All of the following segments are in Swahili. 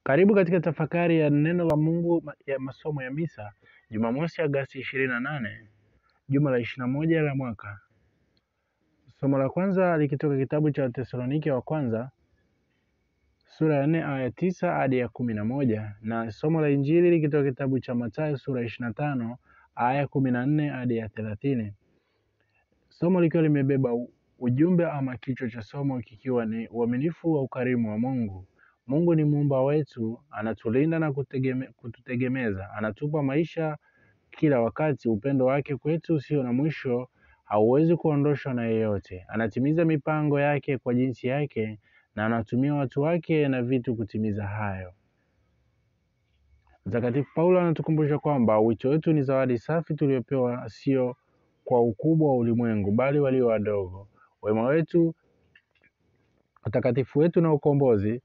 Karibu katika tafakari ya neno la Mungu ma- ya masomo ya misa Jumamosi Agasti ishirini na nane juma la ishirini na moja la mwaka. Somo la kwanza likitoka kitabu cha Watesalonike wa kwanza sura ya nne aya tisa hadi ya kumi na moja na somo la Injili likitoka kitabu cha Mathayo sura ya ishirini na tano aya kumi na nne hadi ya thelathini. Somo likiwa limebeba u- ujumbe ama kichwa cha somo kikiwa ni uaminifu wa ukarimu wa Mungu. Mungu ni muumba wetu, anatulinda na kutegeme, kututegemeza, anatupa maisha kila wakati. Upendo wake kwetu usio na mwisho hauwezi kuondoshwa na yeyote. Anatimiza mipango yake kwa jinsi yake na anatumia watu wake na vitu kutimiza hayo. Mtakatifu Paulo anatukumbusha kwamba wito wetu ni zawadi safi tuliopewa, sio kwa ukubwa wa ulimwengu, bali walio wadogo. Wema wetu, utakatifu wetu na ukombozi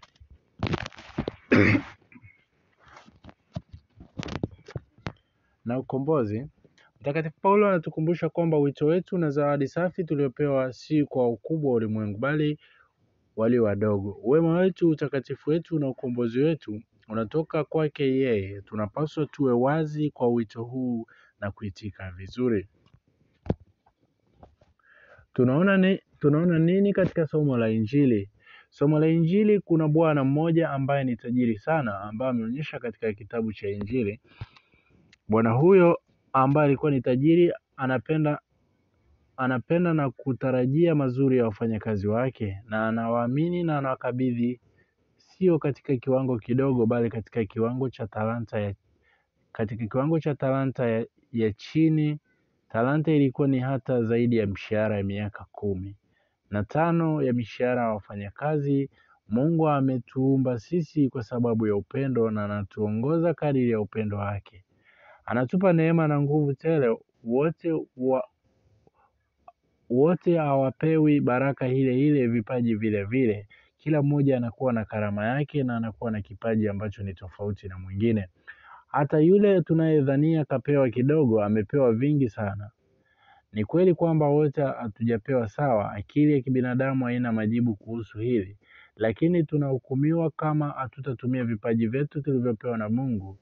na ukombozi. Mtakatifu Paulo anatukumbusha kwamba wito wetu na zawadi safi tuliopewa si kwa ukubwa wa ulimwengu, bali walio wadogo. Wema wetu, utakatifu wetu na ukombozi wetu unatoka kwake yeye. Tunapaswa tuwe wazi kwa wito huu na kuitika vizuri. Tunaona, ni, tunaona nini katika somo la Injili? Somo la Injili, kuna bwana mmoja ambaye ni tajiri sana, ambaye ameonyesha katika kitabu cha Injili. Bwana huyo ambaye alikuwa ni tajiri anapenda anapenda na kutarajia mazuri ya wafanyakazi wake, na anawaamini na anawakabidhi sio katika kiwango kidogo, bali katika kiwango cha talanta ya, katika kiwango cha talanta ya, ya chini. Talanta ilikuwa ni hata zaidi ya mshahara ya miaka kumi na tano ya mishahara ya wafanyakazi. Mungu ametuumba sisi kwa sababu ya upendo na anatuongoza kadiri ya upendo wake. Anatupa neema na nguvu tele. Wote wa, wote hawapewi baraka ile ile, vipaji vile vile. Kila mmoja anakuwa na karama yake na anakuwa na kipaji ambacho ni tofauti na mwingine. Hata yule tunayedhania kapewa kidogo amepewa vingi sana. Ni kweli kwamba wote hatujapewa sawa. Akili ya kibinadamu haina majibu kuhusu hili, lakini tunahukumiwa kama hatutatumia vipaji vyetu tulivyopewa na Mungu.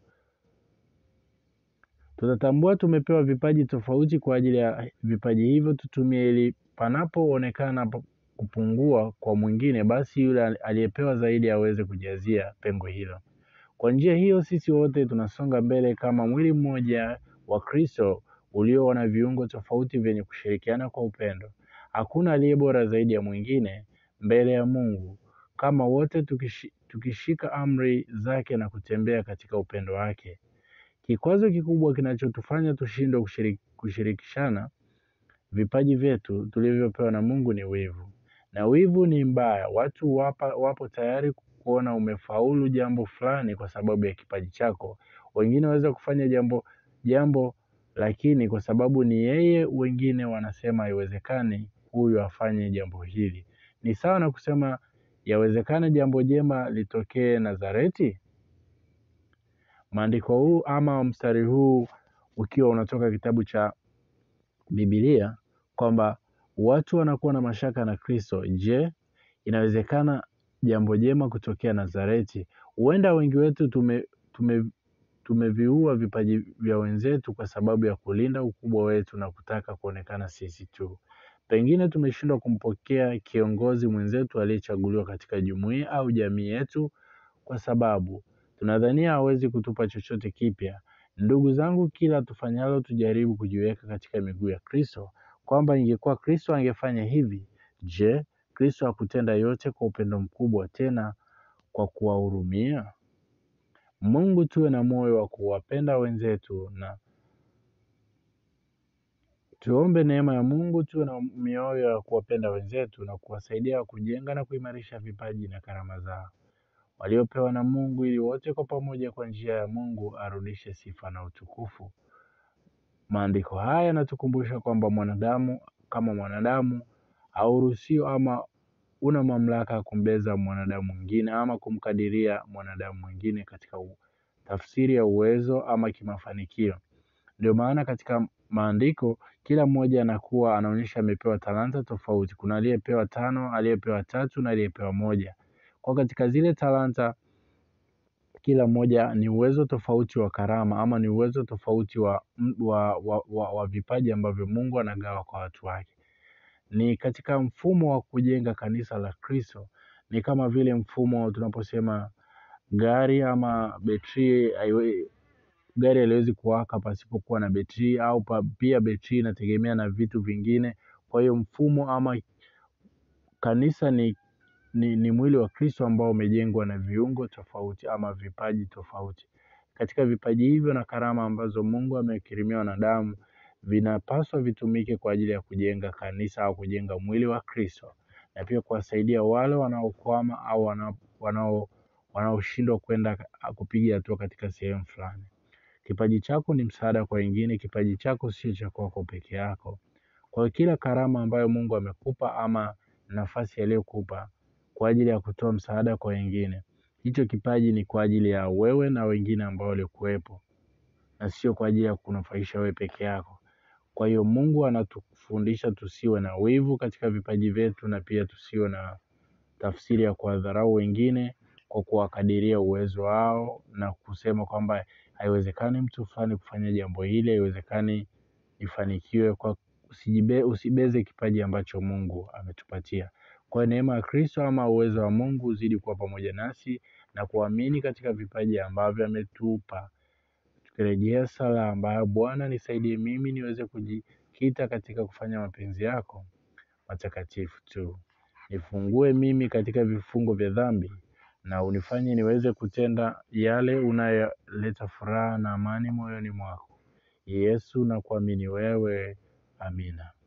Tutatambua tumepewa vipaji tofauti kwa ajili ya vipaji hivyo tutumie, ili panapoonekana pa- kupungua kwa mwingine, basi yule aliyepewa zaidi aweze kujazia pengo hilo. Kwa njia hiyo, sisi wote tunasonga mbele kama mwili mmoja wa Kristo ulio na viungo tofauti vyenye kushirikiana kwa upendo. Hakuna aliye bora zaidi ya mwingine mbele ya Mungu, kama wote tukishi, tukishika amri zake na kutembea katika upendo wake. Kikwazo kikubwa kinachotufanya tushindwe kushiriki, kushirikishana vipaji vyetu tulivyopewa na Mungu ni wivu, na wivu ni mbaya. Watu wapa, wapo tayari kuona umefaulu jambo fulani kwa sababu ya kipaji chako. Wengine waweza kufanya jambo jambo, lakini kwa sababu ni yeye, wengine wanasema haiwezekani huyu afanye jambo hili. Ni sawa na kusema yawezekana jambo jema litokee Nazareti. Maandiko huu ama mstari huu ukiwa unatoka kitabu cha Biblia kwamba watu wanakuwa na mashaka na Kristo. Je, inawezekana jambo jema kutokea Nazareti? Huenda wengi wetu tume, tume, tumeviua vipaji vya wenzetu kwa sababu ya kulinda ukubwa wetu na kutaka kuonekana sisi tu. Pengine tumeshindwa kumpokea kiongozi mwenzetu aliyechaguliwa katika jumuiya au jamii yetu kwa sababu tunadhania hawezi kutupa chochote kipya. Ndugu zangu, kila tufanyalo tujaribu kujiweka katika miguu ya Kristo, kwamba ingekuwa Kristo angefanya hivi. Je, Kristo hakutenda yote kwa upendo mkubwa, tena kwa kuwahurumia? Mungu, tuwe na moyo wa kuwapenda wenzetu na tuombe neema ya Mungu, tuwe na mioyo ya kuwapenda wenzetu na kuwasaidia kujenga na kuimarisha vipaji na karama zao waliopewa na Mungu, ili wote kwa pamoja kwa njia ya Mungu arudishe sifa na utukufu. Maandiko haya yanatukumbusha kwamba mwanadamu kama mwanadamu hauruhusiwi ama una mamlaka ya kumbeza mwanadamu mwingine ama kumkadiria mwanadamu mwingine katika u- tafsiri ya uwezo ama kimafanikio. Ndio maana katika maandiko kila mmoja anakuwa anaonyesha amepewa talanta tofauti. Kuna aliyepewa tano, aliyepewa tatu na aliyepewa moja. Kwa katika zile talanta kila mmoja ni uwezo tofauti wa karama ama ni uwezo tofauti wa, wa, wa, wa, wa vipaji ambavyo Mungu anagawa kwa watu wake. Ni katika mfumo wa kujenga kanisa la Kristo, ni kama vile mfumo tunaposema gari ama betri haiwe- gari haliwezi kuwaka pasipokuwa na betri au pa, pia betri inategemea na vitu vingine. Kwa hiyo mfumo ama kanisa ni, ni, ni mwili wa Kristo ambao umejengwa na viungo tofauti ama vipaji tofauti. Katika vipaji hivyo na karama ambazo Mungu amekirimia wanadamu vinapaswa vitumike kwa ajili ya kujenga kanisa au kujenga mwili wa Kristo na pia kuwasaidia wale wanaokwama au wanao- wanao wanaoshindwa kwenda kupiga hatua katika sehemu fulani. Kipaji chako ni msaada kwa wengine. Kipaji chako sio cha kwako peke yako. Kwa hiyo kila karama ambayo Mungu amekupa ama nafasi aliyokupa kwa ajili ya kutoa msaada kwa wengine, hicho kipaji ni kwa ajili ya wewe na wengine ambao walikuwepo, na sio kwa ajili ya kunufaisha wewe peke yako. Kwa hiyo Mungu anatufundisha tusiwe na wivu katika vipaji vyetu, na pia tusiwe na tafsiri ya kuwadharau wengine kwa kuwakadiria uwezo wao na kusema kwamba haiwezekani mtu fulani kufanya jambo hili, haiwezekani ifanikiwe kwa usijibe, usibeze kipaji ambacho Mungu ametupatia. Kwa neema ya Kristo ama uwezo wa Mungu uzidi kuwa pamoja nasi na kuamini katika vipaji ambavyo ametupa. Tukirejea sala ambayo Bwana nisaidie mimi niweze kujikita katika kufanya mapenzi yako matakatifu tu. Nifungue mimi katika vifungo vya dhambi na unifanye niweze kutenda yale unayoleta furaha na amani moyoni mwako. Yesu, na kuamini wewe. Amina.